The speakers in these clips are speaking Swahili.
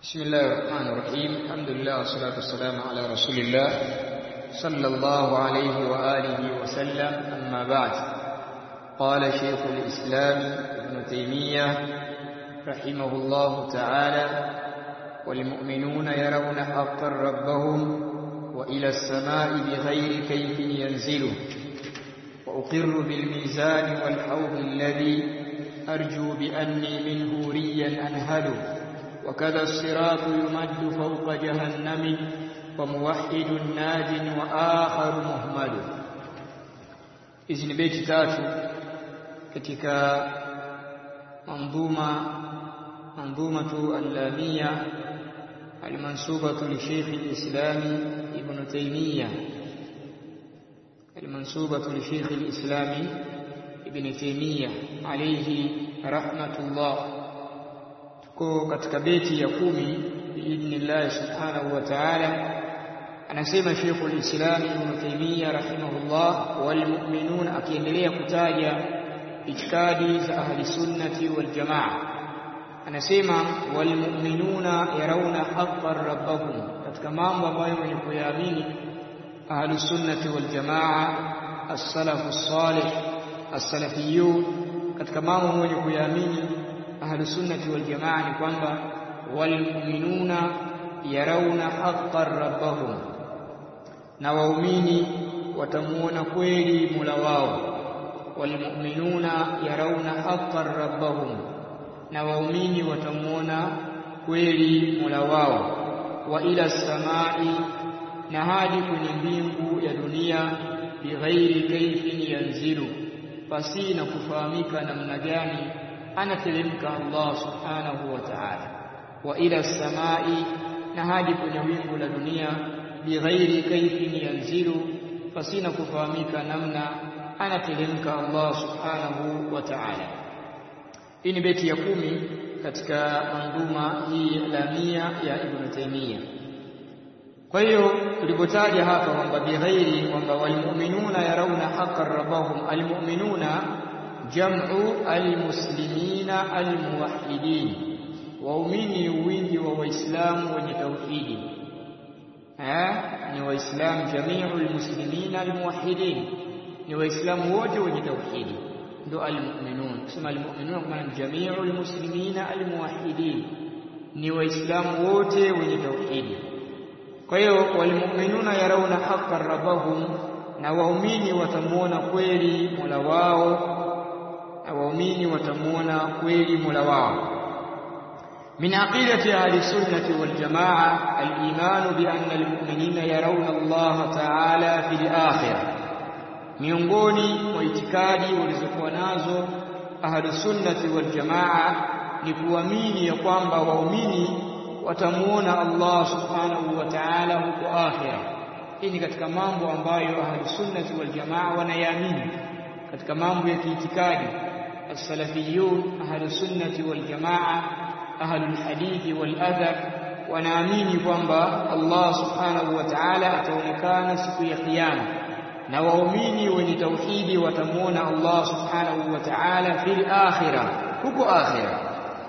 بسم الله الرحمن الرحيم الحمد لله والصلاة والسلام على رسول الله صلى الله عليه وآله وسلم أما بعد قال شيخ الإسلام ابن تيمية رحمه الله تعالى والمؤمنون يرون حقا ربهم وإلى السماء بغير كيف ينزل وأقر بالميزان والحوض الذي أرجو بأني منه ريا أنهل وكذا الصراط يمد فوق جهنم وموحد ناج وآخر مهمل hizi ni beti tatu katika manzuma manzumatu allamia almansubatu li Sheikh al-Islam Ibn Taymiyyah almansubatu li Sheikh al-Islam Ibn Taymiyyah alayhi rahmatullah tuko katika beti ya kumi biidhnillah subhanahu wa ta'ala anasema Sheikh al-Islam Ibn Taymiyyah rahimahullah wal mu'minun akiendelea kutaja itikadi za ahli sunnati wal jamaa anasema wal mu'minuna yarawna haqqan rabbahum katika mambo ambayo wenye kuyaamini ahli sunnati wal jamaa as-salafu salih as-salafiyun katika mambo wenye kuyaamini ahli sunnati wal jamaa ni kwamba wal mu'minuna yarawna haqqan rabbahum na waumini watamuona kweli Mola wao walmu'minuna yarawna haqqan rabbahum na waumini watamuona kweli Mola wao wa ila samai na hadi kwenye mbingu ya dunia bighairi kaifin yanzilu pasi na kufahamika namna gani anateremka Allah subhanahu wa ta'ala wa ila samai na hadi kwenye wingu la dunia bighairi kaifin yanzilu pasina kufahamika namna anateremka Allah subhanahu wa ta'ala hii ni beti ya kumi katika manduma hii lamia ya Ibn Taymiyyah kwa hiyo tulipotaja hapa kwamba bighairi kwamba walmu'minuna yarawna haqqan rabbahum almu'minuna jam'u almuslimina almuwahhidin waumini wingi wa waislamu wenye tauhidi ni waislamu jamiu muslimina almuwahhidin ni waislamu wote wenye tauhidi ndo almu'minun kusema almu'minun kwa maana jamiu almuslimina almuwahhidin ni waislamu wote wenye tauhidi kwa hiyo walmu'minuna yarawna haqqan rabbahum na waumini watamuona kweli Mola wao na waumini watamuona kweli Mola wao من عقيدة أهل السنة والجماعة الإيمان بأن المؤمنين يرون الله تعالى في الآخرة miongoni mwa itikadi walizokuwa nazo ahlusunnati waljamaa ni kuamini ya kwamba waumini watamuona Allah subhanahu wa ta'ala huko akhira. Hii ni katika mambo ambayo ahlusunnati waljamaa wanayaamini katika mambo ya kiitikadi. As-salafiyun ahlusunnati waljamaa ahlul hadithi wal athar wanaamini kwamba Allah subhanahu wa ta'ala ataonekana siku ya kiyama na waumini wenye tauhidi watamuona Allah subhanahu wa ta'ala fil akhirah huko akhirah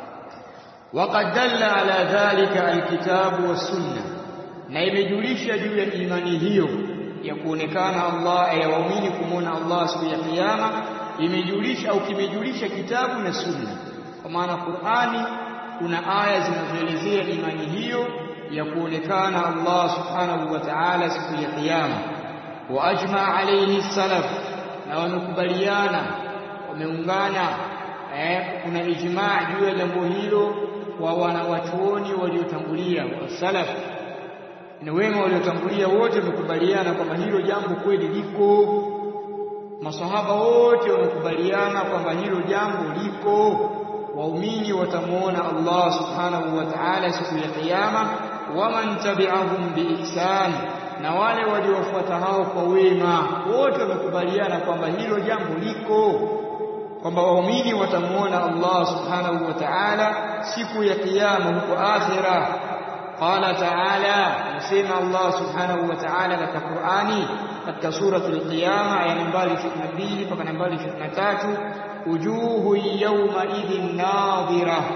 وقد دل على ذلك الكتاب والسنه na imejulisha juu ya imani hiyo ya kuonekana Allah ya waumini kumuona Allah siku ya kiyama imejulisha au kimejulisha kitabu na sunna kwa maana Qur'ani kuna aya zinazoelezea imani hiyo ya kuonekana Allah subhanahu wa ta'ala siku ya kiyama wa ajma alayhi salaf na wamekubaliana wameungana eh, kuna ijmaa juu ya jambo hilo wa wanawachuoni waliotangulia wa salaf na wema waliotangulia wote wamekubaliana kwamba hilo jambo kweli liko masahaba wote wamekubaliana kwamba hilo jambo liko waumini watamuona Allah subhanahu wa ta'ala siku ya kiyama waman tabi'ahum biihsan na wale waliofuata hao kwa wema wote wamekubaliana kwamba hilo jambo liko kwamba waumini watamuona Allah subhanahu wa ta'ala siku ya kiyama huko akhira qala ta'ala nasema Allah subhanahu wa ta'ala katika Qur'ani katika suratul qiyama aya nambari 22 mpaka nambari 23 wujuhu yawma idhin nadhira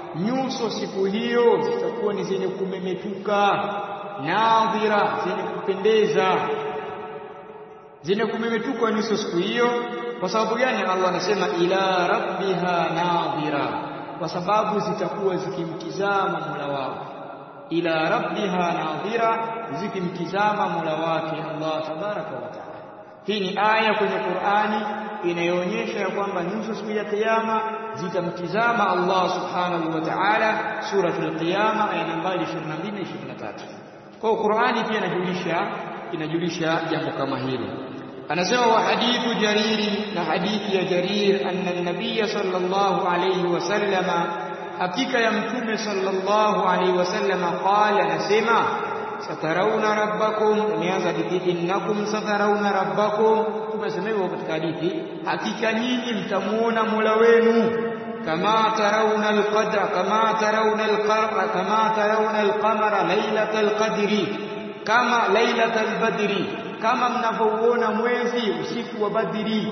nyuso siku hiyo zitakuwa ni zenye kumemetuka nadhira zenye kupendeza zenye kumemetuka nyuso siku hiyo kwa sababu gani Allah anasema ila rabbiha nadhira kwa sababu zitakuwa zikimtizama Mola wao ila rabbiha nadhira zikimtizama Mola wake Allah tabaraka wa taala hii ni aya kwenye Qur'ani inayoonyesha ya kwamba nyuso siku ya kiyama zitamtizama Allah subhanahu wa ta'ala suratul qiyama aya nambari 22 23 kwa Qur'ani pia inajulisha inajulisha jambo kama hilo anasema wa hadithu jariri na hadithi ya jarir anna an-nabiy sallallahu alayhi wasallama hakika ya mtume sallallahu alayhi wasallama qala anasema satarauna rabbakum imeanza hadithi innakum satarauna rabbakum tumesema hivyo katika hadithi hakika nyinyi mtamuona Mola wenu kama tarauna alqadra kama tarauna alqamara kama tarauna alqamara lailatal qadri kama lailatal badri kama mnavyouona mwezi usiku wa badri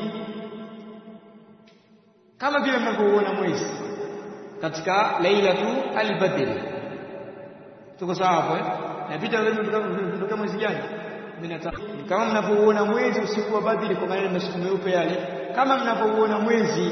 kama vile mnavyouona mwezi katika lailatu albadri tuko sawa hapo eh napita wewe kutoka mwezi gani kama mnavyouona mwezi usiku wa badri kwa maana masiku meupe yale kama mnavyouona mwezi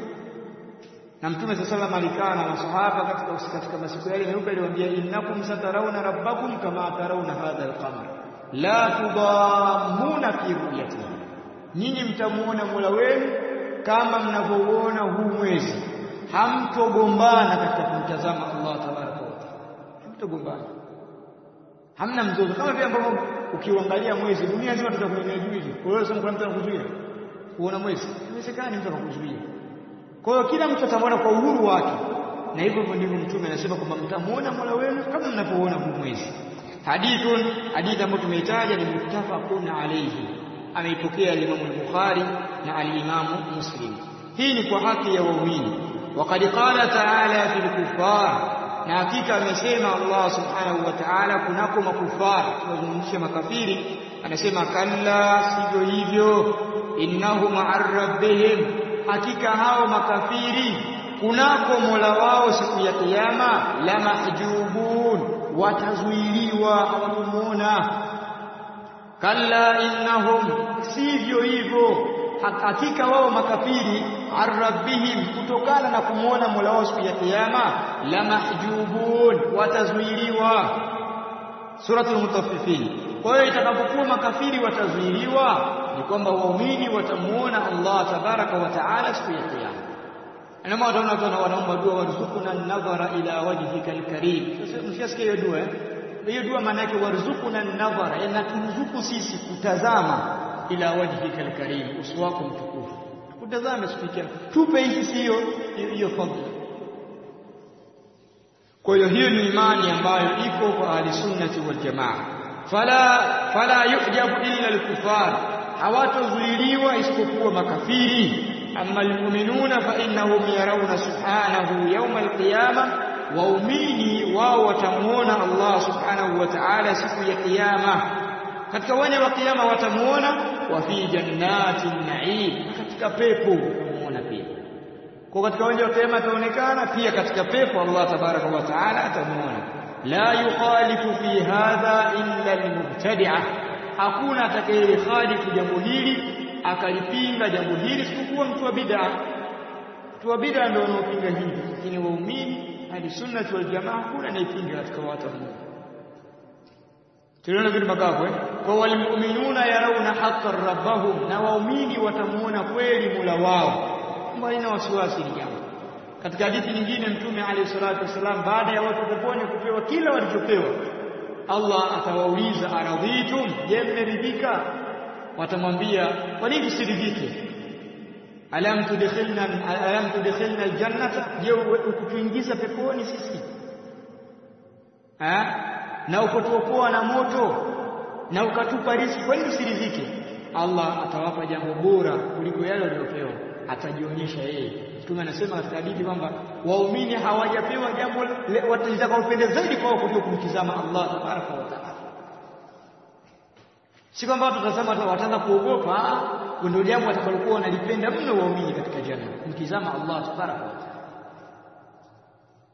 na mtume sallallahu alayhi wasallam alikaa na masahaba katika katika masiku yale meupe aliwaambia innakum satarawna rabbakum kama tarawna hadha alqamar la tudammuna fi ru'yatihi nyinyi mtamuona Mola wenu kama mnavyouona huu mwezi hamtogombana katika kumtazama Allah tabaraka wa taala hamtogombana hamna mzozo kama vile ambavyo ukiuangalia mwezi dunia nzima tutakulemea juu hivi kwa hiyo sema kuna mtu anakuzuia kuona mwezi inawezekana mtu akakuzuia kwa hiyo kila mtu atamwona kwa uhuru wake na hivyo ndivyo mtume anasema kwamba mtamuona Mola wenu kama mnapoona huu mwezi hadithun hadithi ambayo tumeitaja ni muttafaqun alayhi ameipokea Imam al-Bukhari na al-Imam Muslim hii ni kwa haki ya waumini وقد قال تعالى في الكفار na hakika amesema Allah subhanahu wa ta'ala kunako makufari wazungumzisha makafiri anasema kalla sivyo hivyo innahum rabbihim hakika hao makafiri kunako Mola wao siku ya kiyama la mahjubun watazuiliwa hawatamuona kalla innahum sivyo hivyo hakika wao makafiri arrabbihim kutokana na kumwona Mola wao siku ya kiyama la mahjubun watazuiliwa suratul mutaffifin kwa hiyo itakapokuwa makafiri watazuiliwa ni kwamba waumini watamuona Allah tabaraka wa taala siku ya kiyama Anama wataona watu wanaomba dua warzuquna an-nadhara ila wajhika al-karim. Sasa mshasikia hiyo dua eh? Hiyo dua maana yake warzuquna an-nadhara, yani turuzuku sisi kutazama ila wajhika al-karim, uso wako mtukufu. Kutazame siku ya Tupe hii hiyo hiyo fadhila. Kwa hiyo hiyo ni imani ambayo iko kwa ahli sunnati wal jamaa. Fala fala yujabu illa al-kufar, hawatozuiliwa isipokuwa makafiri. أما المؤمنون فإنهم يرون سبحانه يوم القيامة waumini wao watamuona Allah subhanahu wa ta'ala siku ya kiyama katika wale wa kiyama watamuona wa fi jannatin na'im katika pepo watamuona pia kwa katika wale wa kiyama ataonekana pia katika pepo Allah tabaraka wa ta'ala atamuona la yukhalifu fi hadha illa al-mubtadi'ah hakuna atakayelikhalifu jambo hili akalipinga jambo hili isipokuwa mtu wa bid'a mtu wa bid'a ndio wanaopinga hivi lakini waumini hadi sunna wal jamaa hakuna anayepinga katika watu wa Mungu tuliona vitu makavu eh kwa walmu'minuna yarawna haqqan rabbahum na waumini watamuona kweli Mola wao mbali na wasiwasi ni jambo katika hadithi nyingine mtume alayhi salatu wasalam baada ya watu peponi kupewa kila walichopewa Allah atawauliza aradhitum je mmeridhika watamwambia kwa nini tusiridhike alam tudkhilna alam tudkhilna aljannata je ukutuingiza peponi sisi ha na ukotuokoa na moto na ukatupa riziki kwa nini tusiridhike Allah atawapa jambo bora kuliko yale waliopewa atajionyesha yeye Mtume anasema katika hadithi kwamba waumini hawajapewa jambo watakaopenda zaidi kwao kuliko kumtizama Allah tabaraka wa taala si kwamba watu tutasema wataanza kuogopa ndio jambo watakalokuwa wanalipenda mno waumini katika janna kumtizama Allah tabaraka wa taala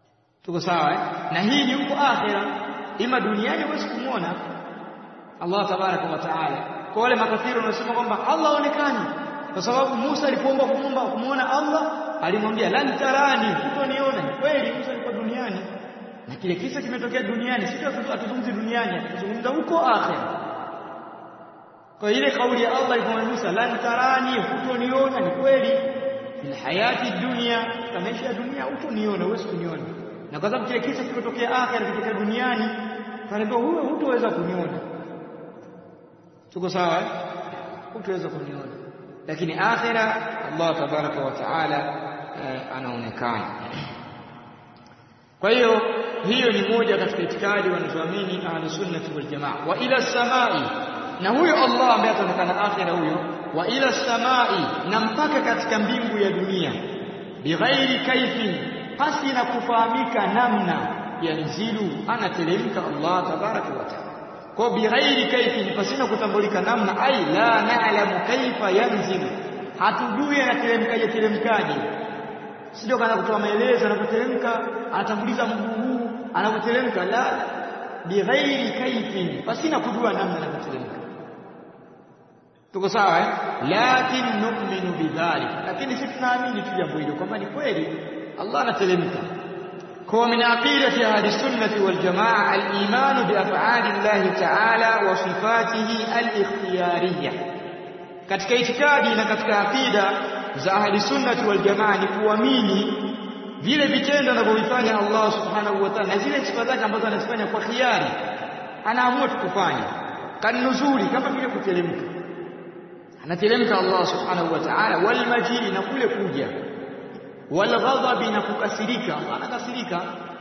tuko sawa eh? na hii ni huko akhira ima duniani huwezi kumwona Allah tabaraka wa taala kwa wale makafiri wanasema kwamba Allah haonekani kwa sababu Musa alipoomba kumwomba kumwona Allah alimwambia lan tarani hutoniona kweli Musa alikuwa duniani na kile kisa kimetokea duniani sisi hatuzungumzi duniani tunazungumza huko akhira kwa ile kauli ya Allah ilipomwambia Musa lan tarani hutoniona ni kweli fil hayati dunya katika maisha ya dunia hutoniona huwezi kuniona na kwa sababu kile kisa kimetokea akhira kitokea duniani kanaambia huyo hutoweza kuniona tuko sawa hutoweza kuniona lakini akhira Allah tabaraka wa taala anaonekana kwa hiyo hiyo ni moja katika itikadi wanazoamini ahlus sunnah wal jamaa wa ila samai na huyo Allah ambaye ataonekana akhira huyo wa ila samai na mpaka katika mbingu ya dunia bighairi kaifin pasi na kufahamika namna yanzilu anateremka Allah tabaraka wa taala kwa bighairi kaifin pasina kutambulika namna ai la na'lamu kaifa yanzilu hatujui anateremkaje teremkaje sio kana kutoa maelezo anapoteremka anatanguliza mguu huu anapoteremka la bighairi kaifin pasina kujua namna anapoteremka tuko sawa eh lakin nu'minu bidhalik lakini sisi tunaamini tu jambo hilo kwamba ni kweli Allah anateremka kwa min aqidati ahli sunnati wal jamaa al-iman bi af'ali Allah ta'ala wa sifatihi al-ikhtiyariyah katika itikadi na katika aqida za ahli sunnati wal jamaa ni kuamini vile vitendo anavyovifanya Allah subhanahu wa ta'ala na zile sifa zake ambazo anazifanya kwa khiari anaamua tukufanya kanuzuri kama vile kuteremka anateremka Allah subhanahu wa ta'ala wal majiri na kule kuja wal ghadabi na kukasirika anakasirika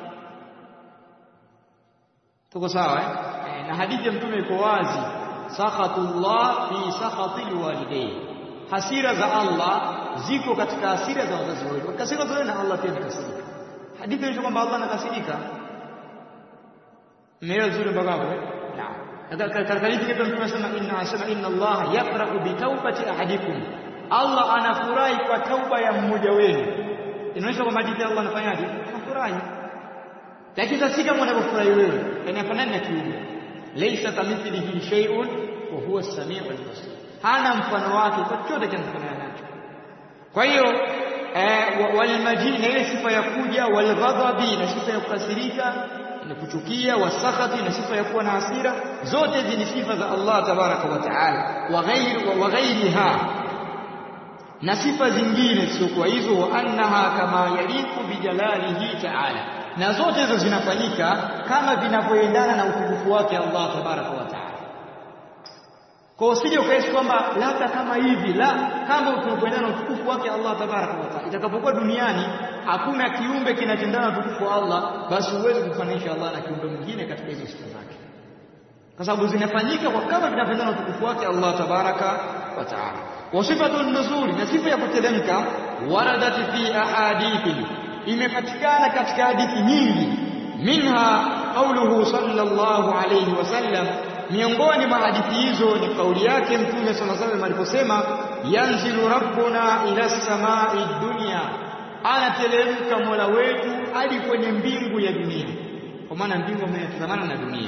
tuko sawa eh? na hadithi ya mtume iko wazi sakhatullah fi sakhatil walidayn hasira za Allah ziko katika hasira za wazazi wetu kasira zote na Allah pia anakasirika hadithi inaonyesha kwamba Allah anakasirika mmeelewa vizuri mpaka hapo eh naam katika hadithi yetu mtume anasema inna asema inna Allah yafrahu bi tawbati ahadikum Allah anafurahi kwa tauba ya mmoja wenu inaonyesha kwamba hadithi Allah anafanyaje anafurahi lakini sasa kama unavyofurahi wewe yani hafanani na kiumbe laysa kamithlihi shay'un wa huwa as-sami'ul basir hana mfano wake chochote kinafanana nacho kwa hiyo walmajini na ile sifa ya kuja walghadhabi na sifa ya kukasirika na kuchukia wasakhati na sifa ya kuwa na hasira zote hizi ni sifa za Allah tabaraka wa taala wa ghairiha na sifa zingine siokuwa hizo wa annaha kama yaliku bijalalihi taala na zote hizo zinafanyika kama vinavyoendana na utukufu wake Allah tabaraka wa taala kwa usije ukaishi kwamba labda kama hivi la kama tunapoendana na utukufu wake Allah tabaraka wa taala itakapokuwa duniani hakuna kiumbe kinachendana na utukufu wa Allah basi huwezi kufanisha Allah na kiumbe mwingine katika hizo sifa zake kwa sababu zinafanyika kwa kama vinapendana na utukufu wake Allah tabaraka wa taala wa sifatu nuzuli na sifa ya kuteremka waradat fi ahadithi imepatikana katika hadithi nyingi minha qauluhu sallallahu alayhi wasallam miongoni mwa hadithi hizo ni kauli yake mtume sallallahu alayhi wasallam aliposema yanzilu rabbuna ila samai dunya anateremka mola wetu hadi kwenye mbingu ya dunia kwa maana mbingu imetazamana na dunia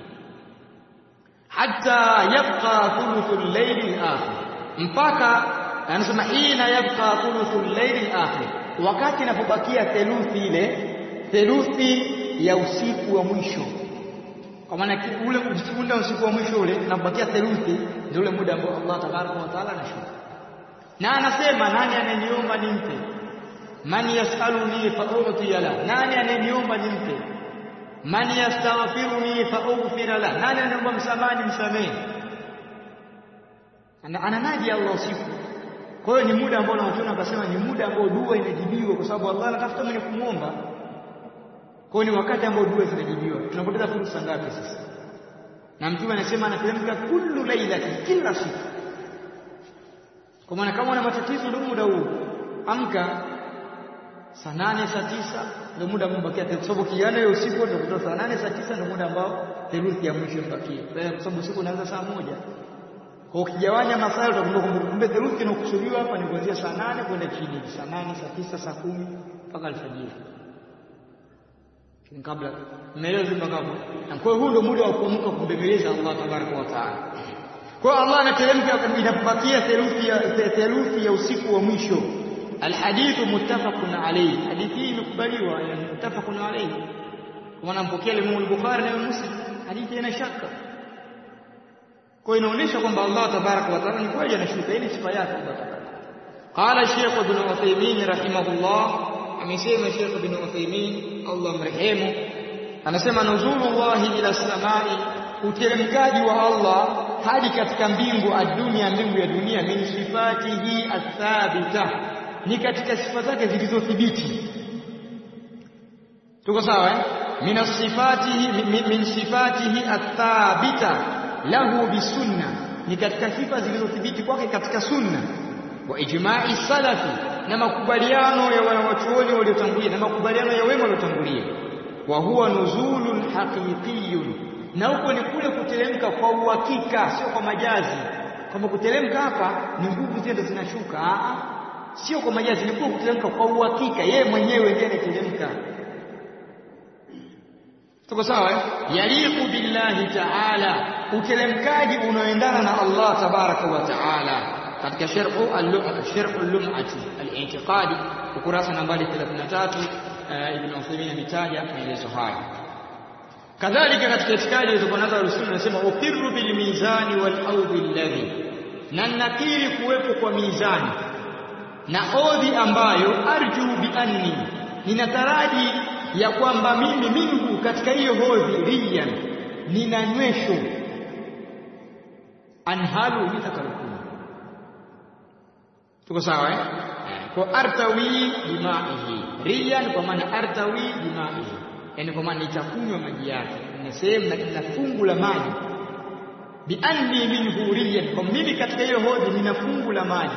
hatta yabqa thuluthul layli al-akhir mpaka anasema ina yabqa thuluthul layli al-akhir wakati inapobakia theluthi ile theluthi ya usiku wa mwisho kwa maana ule muda usiku wa mwisho ule unabakia theluthi ndio ule muda ambao Allah tabaraka wa taala anashuka na anasema nani ananiomba nimpe man yasaluni fa u'tiya la nani ananiomba nimpe man yastaghfiruni fa ughfira la nani ananiomba msamaha nimsamehe ananaji Allah usiku kwa hiyo ni muda ambao wanaona wakasema ni muda ambao dua inajibiwa kwa sababu Allah anatafuta mwenye kumwomba kwa ni wakati ambao dua zinajibiwa tunapoteza fursa ngapi sasa na mtume anasema anateremka kullu lailati kila siku kwa maana kama una matatizo ndio muda huu amka saa nane saa tisa ndio muda ambao bakia kwa sababu kiana ya usiku ndio kutoka saa nane saa tisa ndio muda ambao theluthi ya mwisho ibakie kwa sababu usiku unaanza saa moja kwa ukigawanya masaa utakumbuka kwamba kumbe theluthi inakusudiwa hapa ni kuanzia saa nane kwenda chini saa nane saa tisa saa kumi mpaka alfajiri kabla umeelewa mpaka hapo na kwa hiyo huu ndio muda wa kuamka kumbembeleza Allah tabaraka wa taala kwa Allah anateremka inapobakia theluthi ya theluthi ya usiku wa mwisho alhadithu muttafaqun alayhi hadithi hii imekubaliwa yani muttafaqun alayhi kwa maana mpokea Imam al-Bukhari na Muslim hadithi ina shaka kwa inaonyesha kwamba Allah tabaraka wa taala ni kweli anashuka ili sifa yake Allah tabaraka qala Sheikh Ibn Uthaymeen rahimahullah amesema Sheikh Ibn Uthaymeen Allah mrehemu anasema nuzulullahi ila samai uteremkaji wa Allah hadi katika mbingu adunia mbingu ya dunia min sifatihi athabita ni katika sifa zake zilizothibiti tuko sawa eh min sifatihi min sifatihi athabita lahu bisunna ni katika sifa zilizothibiti kwake katika sunna wa ijma'i salafi na makubaliano ya wanawachuoni waliotangulia na makubaliano ya wema waliotangulia wa huwa nuzulun haqiqiyun na huko ni kule kuteremka kwa uhakika sio kwa majazi kama kuteremka hapa ni nguvu zile zinashuka sio kwa majazi ni kule kuteremka kwa uhakika yeye mwenyewe ndiye anateremka tuko sawa eh yaliqu billahi ta'ala uteremkaji unaoendana na Allah tabaraka wa taala katika sharhu al-sharh al-lum'ati al-i'tiqadi ukurasa nambari 33 ibn Uthaymeen ametaja maelezo haya kadhalika katika itikadi ilizokuwa nazo al-sunna nasema uqirru bil mizani wal awdi alladhi na nakiri kuwepo kwa mizani na odhi ambayo arju bi anni ninataraji ya kwamba mimi mingu katika hiyo hodhi riyan ninanywesho anhalu nitakarukumu tuko sawa eh kwa artawi bimaihi riyan kwa maana artawi bimaihi yani kwa maana nitakunywa maji yake ni sehemu na fungu la maji bi anni minhu riyan kwa mimi katika hiyo hodhi nina fungu la maji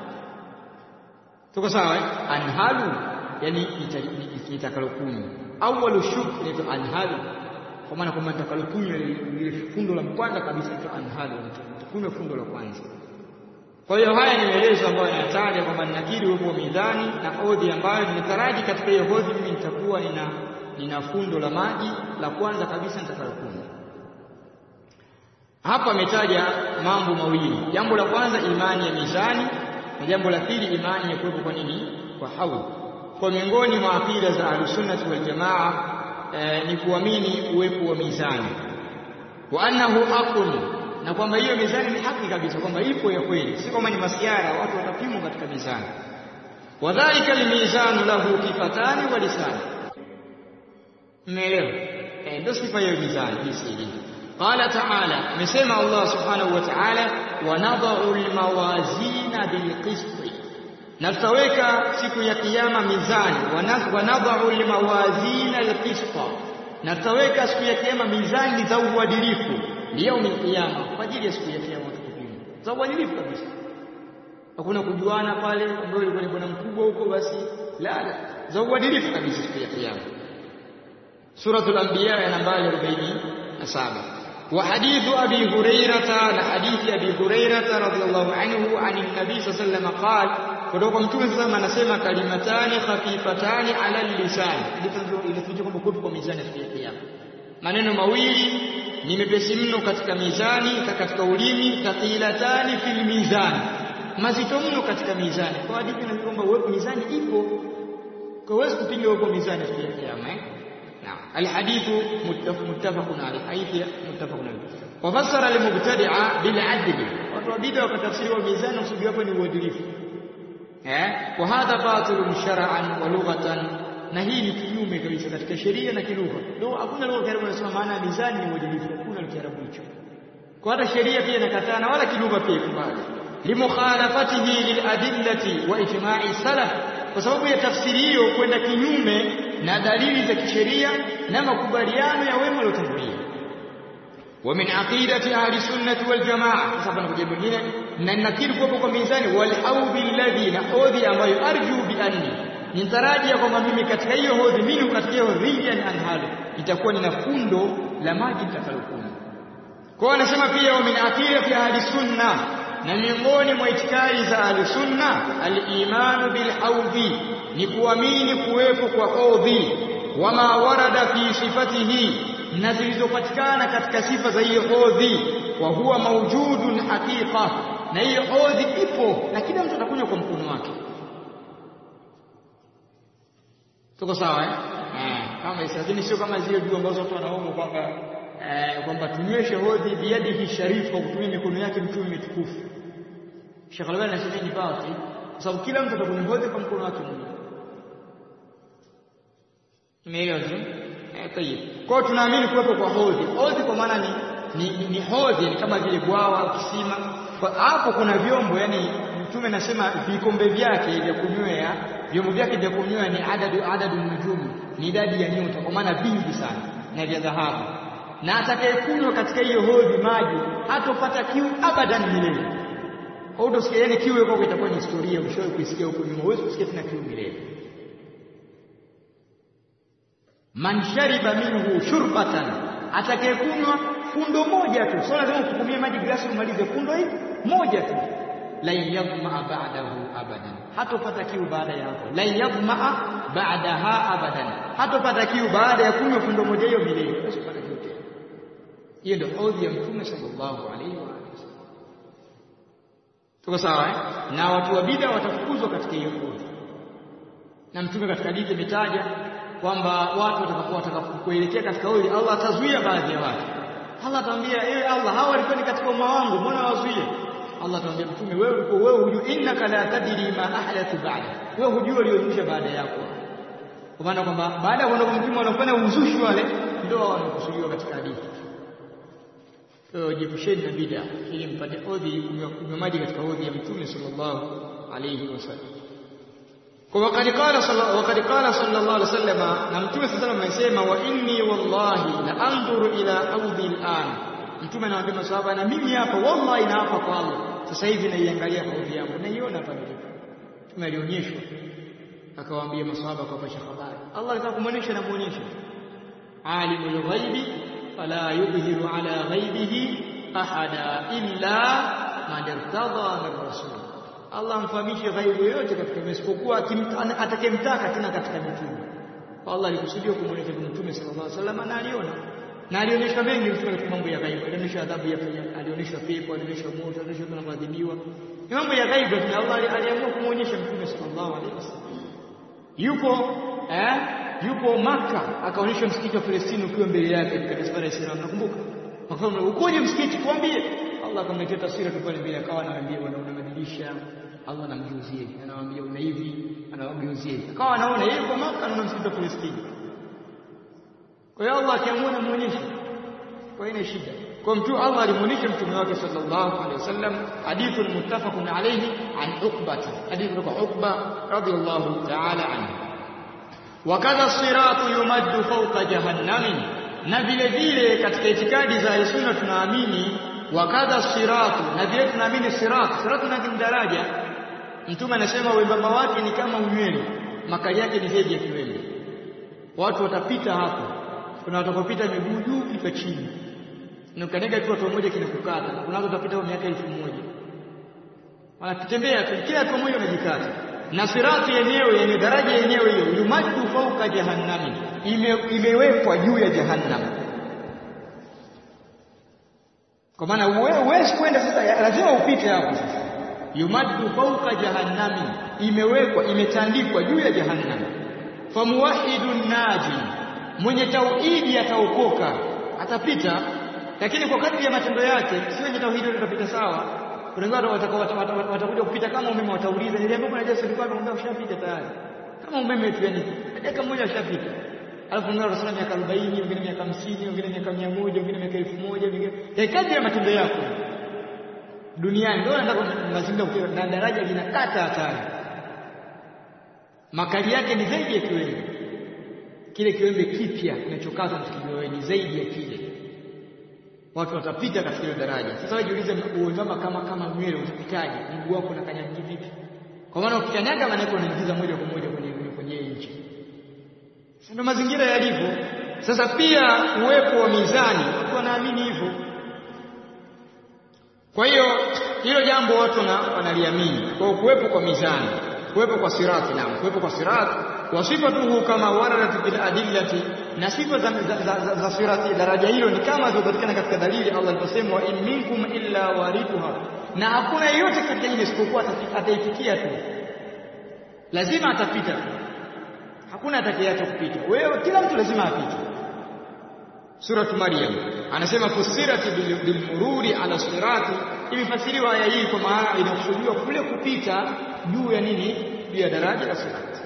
tuko sawa eh anhalu yani nitakalokunywa awwalu shuk ni anhalu kwa maana kwamba nitakalokunywa ile fundo la kwanza kabisa ni anhalu nitakunywa fundo la kwanza kwa hiyo haya ni maelezo ambayo yanataja kwamba ninakiri uwepo wa mizani na odhi ambayo ninataraji katika hiyo hodhi mimi nitakuwa nina nina fundo la maji la kwanza kabisa nitakalokunywa hapa ametaja mambo mawili jambo la kwanza imani ya mizani na jambo la pili imani ya kuwepo kwa nini kwa haudh kwa miongoni mwa akida za ahlusunnati wal jamaa e, ni kuamini uwepo wa mizani wa annahu aqul na kwamba hiyo mizani ni haki kabisa kwamba ipo ya kweli si kwamba ni masiara watu watapimwa katika mizani wadhalika almizanu lahu kifatani wa lisani mmeelewa eh ndio sifa ya mizani jinsi ilivyo qala ta'ala amesema Allah subhanahu wa ta'ala wa nadha'u almawazina bilqisti na tutaweka siku ya kiyama mizani wa nadha'u almawazina alqista na tutaweka siku ya kiyama mizani za uadilifu liyaumi kiyama kwa ajili ya siku ya kiyama tukupima za uadilifu kabisa hakuna kujuana pale ambayo ilikuwa ni bwana mkubwa huko basi la la za uadilifu kabisa siku ya kiyama suratul anbiya ya nambari 47 wa hadithu abi hurairata na hadithi abi hurairata radhiyallahu anhu ani nabii sallallahu alayhi wasallam qala kutoka mtume sasa anasema kalimatani khafifatani ala lisan hadithi inaficha kwamba kuwepo kwa mizani siku ya kiyama maneno mawili ni mepesi mno katika mizani katika ulimi thaqilatani fil mizani mazito mno katika mizani kwa hadithi inaonyesha kwamba uwepo mizani ipo kwa huwezi kupinga uwepo mizani siku ya kiyama eh naam alhadithu muttafaqun alayhi hadithi muttafaqun alayhi wafassara almubtadi'a bil adli watu wa bid'a wakatafsiri wa mizani usudi wake ni uadilifu eh wa hadha batilun shar'an wa lughatan na hii ni kinyume kabisa katika sheria na kilugha ndio hakuna lugha Kiarabu inasema maana mizani ni uadilifu hakuna Kiarabu hicho kwa hata sheria pia inakataa na wala kilugha pia ikubali limukhalafatihi liladillati wa ijma'i salaf kwa sababu ya tafsiri hiyo kwenda kinyume na dalili za kisheria na makubaliano ya wema waliotangulia wa min aqidati ahli sunnati wal jamaa sasa kuna jambo lingine na nakiri kuwepo kwa mizani wal audhi alladhi na hodhi ambayo arju bi anni nitarajia kwamba mimi katika hiyo hodhi mimi katika hiyo rijan anhalu itakuwa nina fundo la maji nitakalokunywa kwa anasema pia wa min aqidati ahli sunna na miongoni mwa itikadi za ahli sunna al-imanu bil haudhi ni kuamini kuwepo kwa hodhi wama warada fi sifatihi na zilizopatikana katika sifa za hiyo hodhi wa huwa mawjudun haqiqa na hiyo hodhi ipo na kila mtu atakunywa kwa mkono wake tuko sawa eh? Eh, kama hizo lakini sio kama zile dua ambazo watu wanaomba kwamba eh, kwamba tunyweshe hodhi biyadihi sharif kwa kutumia mikono yake mtume mitukufu Sheikh Albani anasema ni batil kwa sababu kila mtu atakunywa hodhi kwa mkono wake mwenyewe Umeelewa sio? Eh, tayeb. Kwa hiyo tunaamini kuwepo kwa hodhi. Hodhi kwa maana ni ni, ni, ni hodhi ni kama vile bwawa au kisima. Kwa hapo kuna vyombo yani mtume anasema vikombe vyake vya kunywea, vyombo vyake vya kunywea ni adadu adadu nujumi, ni idadi ya nyota kwa maana vingi sana na vya dhahabu. Na atakayekunywa katika hiyo hodhi maji hatopata kiu abadan milele. Hautosikia yani kiu yako itakuwa ni historia, ushawahi kuisikia huko nyuma, huwezi kusikia tena kiu milele. man shariba minhu shurbatan, atakayekunywa fundo moja tu, sio lazima usukumie maji glasi umalize, fundo hii moja tu, la yadhmaa ba'dahu abadan, hatopata kiu baada ya hapo. La yadhmaa ba'daha abadan, hatopata kiu baada ya kunywa fundo moja hiyo milele, usipata kiu tena. Hiyo ndio hodhi ya Mtume sallallahu alaihi wa sallam. Tuko sawa eh? Na watu wa bid'a watafukuzwa katika hiyo hodhi, na Mtume katika hadithi imetaja kwamba watu watakapokuwa watakapokuelekea katika hili Allah atazuia baadhi ya watu. Allah atamwambia ewe Allah, hawa walikuwa ni katika umma wangu, mbona wazuie? Allah atamwambia mtume, wewe ulikuwa wewe hujui, innaka la tadri ma ahdathu ba'da, wewe hujui waliozusha baada yako. Kwa maana kwamba baada ya kuondoka mtume wanafanya uzushi wale, ndio wanakusudiwa katika hadithi. Kwa hiyo jiepusheni na bid'a ili mpate odhi, kunywa maji katika odhi ya mtume sallallahu alayhi wasallam. Kwa wakati qala wakati qala sallallahu alaihi wasallam, na mtume sallallahu alaihi wasallam amesema, wa inni wallahi la andhuru ila audhi al'an. Mtume anawaambia maswahaba, na mimi hapa wallahi naapa kwa Allah, sasa hivi naiangalia audhi yangu, naiona hapa nilipo. Mtume alionyeshwa, akawaambia maswahaba kwa pasha habari. Allah alitaka kumuonyesha na muonyesha, alimul ghaibi fala yudhiru ala ghaibihi ahada illa man irtada min rasul Allah amfahamishe ghaibu yoyote katika isipokuwa atakayemtaka tena katika mitume. Kwa Allah alikusudia kumwonyesha mtume sallallahu alaihi wasallam na aliona. Na alionyesha mengi mtume katika mambo ya ghaibu. Alionyesha adhabu ya alionyesha pepo, alionyesha moto, alionyesha kuna kuadhibiwa. Ni mambo ya ghaibu na Allah aliamua kumwonyesha mtume sallallahu alaihi wasallam. Yupo eh yupo Maka akaonyesha msikiti wa Palestina ukiwa mbele yake katika safari ya Islam nakumbuka. Akasema ukoje msikiti tuambie. Allah akamletea taswira tu pale mbele akawa anaambia wanaona madirisha Allah anamgeuzia anawaambia una hivi anawageuzia akawa anaona yeye kwa Maka anaona msikiti wa Palestina kwa hiyo Allah akiamua anamuonyesha kwa hiyo shida kwa mtu Allah alimuonyesha mtume wake sallallahu alaihi wasallam hadithu muttafaqun alayhi an Uqba hadithu kutoka Uqba radiyallahu ta'ala anhu wakadha siratu yumaddu fawqa jahannami na vile vile katika itikadi za sunna tunaamini wakadha siratu na vile tunaamini siratu siratu ni daraja mtume anasema wembamba wake ni kama unywele makali yake ni zaidi ya kiwele watu watapita hapo kuna watakopita miguu juu kipa chini na ukanega tu watu mmoja kinakukata kuna watu watapita kwa miaka elfu moja wanatembea tu kila watu mmoja unajikata na sirati yenyewe yenye daraja yenyewe hiyo yumaddu fauka jahannami ime, imewekwa juu ya jahannam kwa maana huwezi kwenda sasa lazima upite hapo sasa yumaddu fauka jahannami imewekwa imetandikwa juu ya jahannam famuwahidun naji mwenye tauhidi ataokoka atapita lakini kwa kadri ya matendo yake si wenye tauhidi watapita sawa kuna watu watakuja kupita kama umeme watauliza niliambiwa kuna Yesu alikuwa ameomba ushapita tayari kama umeme tu yani dakika moja ushapita alafu ngao rasula miaka 40 wengine miaka 50 wengine miaka 100 wengine miaka 1000 wengine ya kadri ya matendo yako duniani ndio nataka mazingira kutoka na daraja linakata hatari makali yake ni zaidi ya kiwembe kile kiwembe kipya kinachokata msikio ni zaidi ya kile watu watapita katika hiyo daraja sasa wewe jiulize uonyama kama kama nywele utapitaje mguu wako unakanyaga vipi kwa maana ukikanyaga maana yako unaingiza moja kwa moja kwenye kwenye nchi ndio mazingira yalivyo sasa pia uwepo wa mizani watu wanaamini hivyo kwa hiyo hilo jambo watu wanaliamini kwa kuwepo kwa mizani kuwepo kwa sirati na kuwepo kwa sirati wa sifatuhu kama waradat bil adillati na sifa za, za, za, za, za sirati daraja hilo ni kama zilizopatikana katika dalili Allah aliposema wa in minkum illa warithuha na hakuna yeyote katika ile isipokuwa ataifikia tu lazima atapita tu hakuna atakayeacha kupita wewe kila mtu lazima apite suratu maryam anasema fusirati bilmururi ala sirati imefasiriwa aya hii kwa maana inakusudiwa kule kupita juu ya nini juu ya daraja la sirati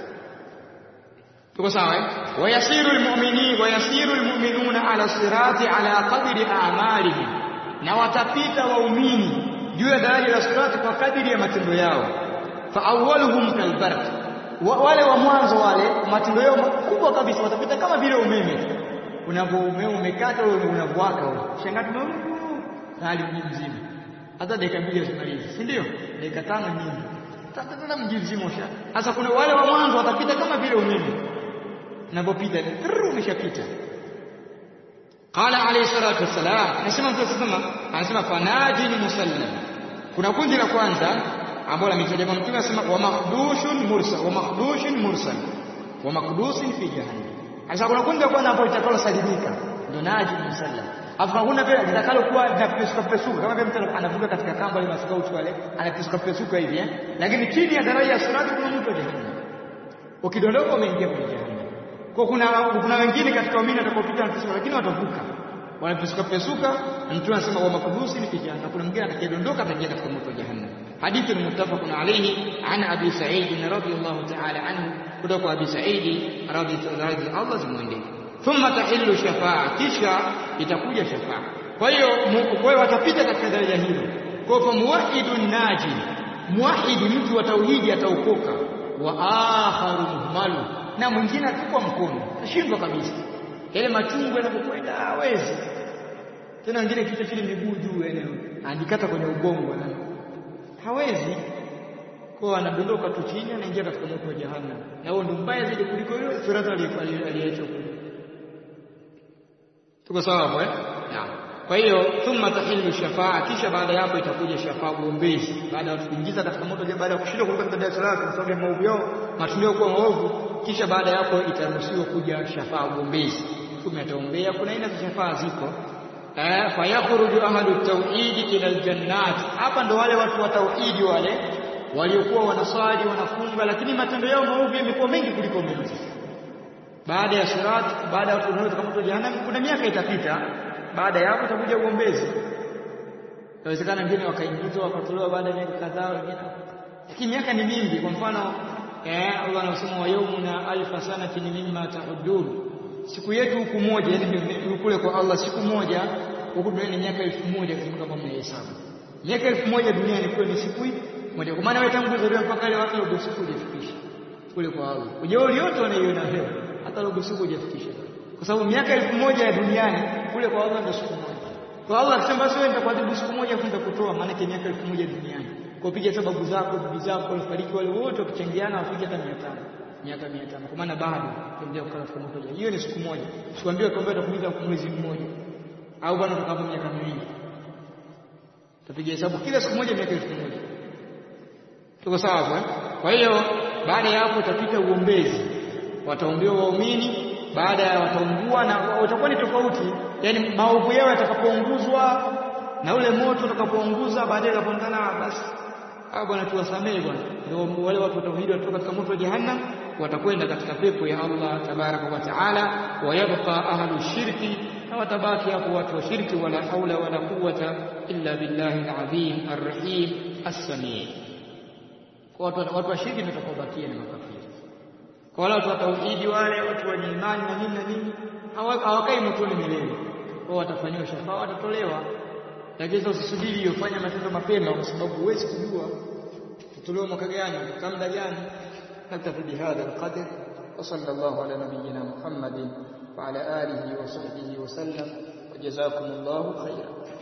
tuko sawa eh wayasiru almu'minin wayasiru almu'minuna ala sirati ala qadri a'malihim na watapita waumini juu ya daraja la sirati kwa kadiri ya matendo yao fa awwaluhum kalbarq wale wa mwanzo wale matendo yao makubwa kabisa watapita kama vile umeme unapoumeme umekata ule unavwaka ule shangaa tume hali mji mzima hata dakika mbili hasimalizi si ndio dakika tano nyingi tata mji mzima usha sasa kuna wale wa mwanzo watapita kama vile umeme unapopita umeshapita qala alayhi salatu wassalam anasema mtu sasa anasema fanajini musallam kuna kundi la kwanza ambalo ametaja kwa mtume anasema wa makhdushun mursal wa makhdushun mursal wa makdusin fi jahannam sasa kuna kundi la kwanza ambalo litakalo salimika ndio naji musallam afu kuna vile litakalo kuwa linapesuka pesuka kama vile mtu anavuka katika kamba ile maskauti wale anapesuka pesuka hivi eh lakini chini ya daraja ya sirati kuna mtu wa jahannam ukidondoka umeingia kwenye jahannam kwa kuna kuna wengine katika waamini watakaopita wanapisuka lakini watavuka wanapisuka pesuka mtu anasema wa makdusi ni kijana kuna mwingine atakayedondoka ataingia katika moto wa jahannam hadithi ni muttafaqun alayhi an abi sa'id radhiyallahu ta'ala anhu kutoka abi sa'id radhiyallahu Allah zimwendee thumma tahillu shafa'a kisha itakuja shafa'a kwa hiyo kwa watapita katika daraja hilo kwa fa muwahidun naji muwahidi mtu wa tauhidi ataokoka wa akharu muhmalu na mwingine atukwa mkono ashindwa kabisa yale machungu yanapokwenda hawezi tena wengine kichwa chini miguu juu eneo andikata kwenye ubongo na hawezi kwa anadondoka tu chini anaingia katika moto wa jahannam na huo ndio mbaya zaidi kuliko yule firata aliyeachwa kule tuko sawa hapo eh kwa hiyo thumma tahillu shafaa kisha baada ya hapo itakuja shafaa uombezi baada ya kuingiza katika moto baada ya kushindwa kutoka katika darasa lake kwa sababu ya maovu yao matendo yao kuwa maovu kisha baada ya hapo itaruhusiwa kuja shafaa uombezi mtume ataombea kuna aina za shafaa ziko eh fayakhruju ahlu tauhid ila aljannat hapa ndo wale watu wa tauhidi wale waliokuwa wanaswali wanafunga lakini matendo yao maovu yamekuwa mengi kuliko mengi baada ya sirat baada ya watu katika moto jahannam kuna miaka itapita baada ya hapo itakuja uombezi inawezekana wengine wakaingizwa wakatolewa baada ya miaka kadhaa wengine lakini miaka ni mingi kwa mfano eh Allah anasema wa yawmuna alfa sanatin mimma ta'udun siku yetu huku moja yani kule kwa Allah siku moja huku duniani miaka elfu moja kama mnahesabu miaka elfu moja duniani kule ni siku moja kwa maana wewe tangu kuzaliwa mpaka leo hata robo siku hujafikisha kule kwa Allah ujeuri yote wanaiona leo hata robo siku hujafikisha kwa sababu miaka elfu moja ya duniani kule kwa Allah ndio siku moja kwa Allah akisema basi wewe nitakuadhibu siku moja kwenda kutoa maana yake miaka elfu moja duniani kwa piga sababu zako bibi zako walifariki wale wote wakichangiana wafike hata 500 miaka 500 kwa maana bado kuendelea kukaa katika moto hiyo ni siku moja sikwambie kwamba itakumiza mwezi mmoja au bwana utakapo miaka miwili tapiga hesabu kila siku moja miaka elfu moja tuko sawa hapo eh kwa hiyo baada ya hapo utapita uombezi wataombewa waumini baada ya wataungua na utakuwa ni tofauti yani maovu yao yatakapounguzwa na ule moto utakapounguza baadaye utapondana basi ah bwana tuwasamehe bwana ndio wale watu wa tauhidi watoka katika moto wa jahannam watakwenda katika pepo ya Allah tabaraka wa taala wayabqa ahlu shirki na watabaki hapo watu wa shirki wala haula wala quwwata illa billahi alazim arrahim as-sami watu watu wa shirki ndio watakaobakia na makafiri kwa wale watu wa tauhidi wale watu wenye imani na nini na nini hawakai motoni milele wao watafanywa shafaa watatolewa lakini usisubiri hiyo fanya matendo mapema kwa sababu huwezi kujua tutolewa mwaka gani kwa muda gani نكتفي بهذا القدر وصلى الله على نبينا محمد وعلى آله وصحبه وسلم وجزاكم الله خيرا